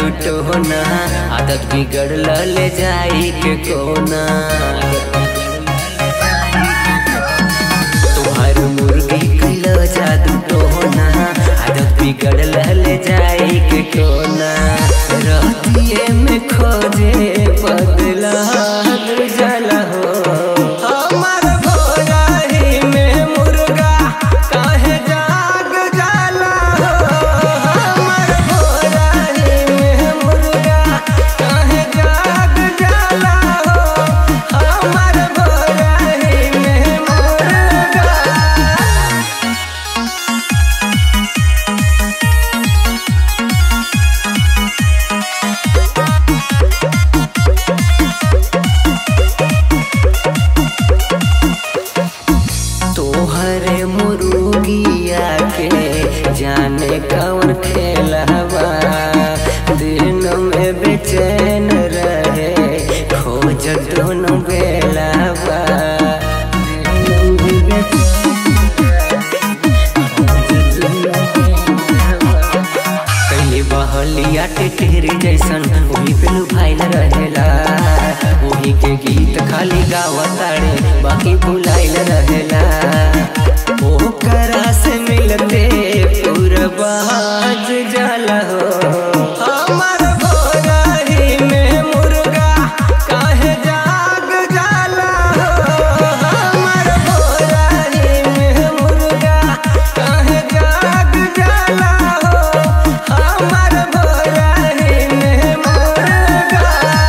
दुटोना आदत बिगड़ल ले जाई के कोना तुहार मुर्गी कैल जादू टोना आदत बिगड़ल ले जाई के कोना रहतिए में खोजे बदला जला हो हमार भोराही में मुर्गा काहे जाग जाला हो हमार भोराही में मुर्गा काहे जाग जाला हो हमार भोराही में मुर्गा तोहरे मुर्गिया के जाने कौन खेलवा दिन में बेचैन रहे खोज दोनों बेलावा पहले बहलिया टेटेरी जैसन वही पे लुभाइल रहेला वही के गीत खाली गावताड़े बाकी भुलाइल रहेला ओकरा से मिलते पूरबाज जाला हो हमार भोराही में मुर्गा काहे जाग जाला हो हमार भोराही में मुर्गा काहे जाग जाला हो हमार भोराही में मुर्गा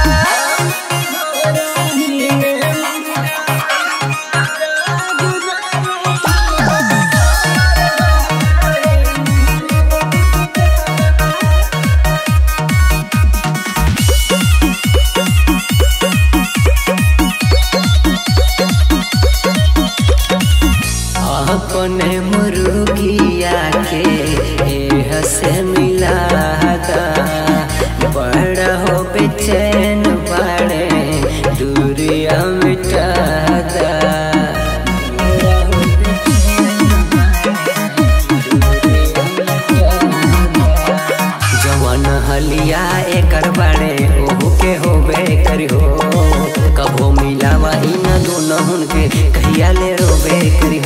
अपने मुर्गिया के एह से मिलादा बड़ा हो बेचैन बड़े दूरिया मिटादा जवन हलिया एकर बाड़े ओहू के होबे करी हो कबो मिलावा इन दोनों के कहिया ले रोबे करी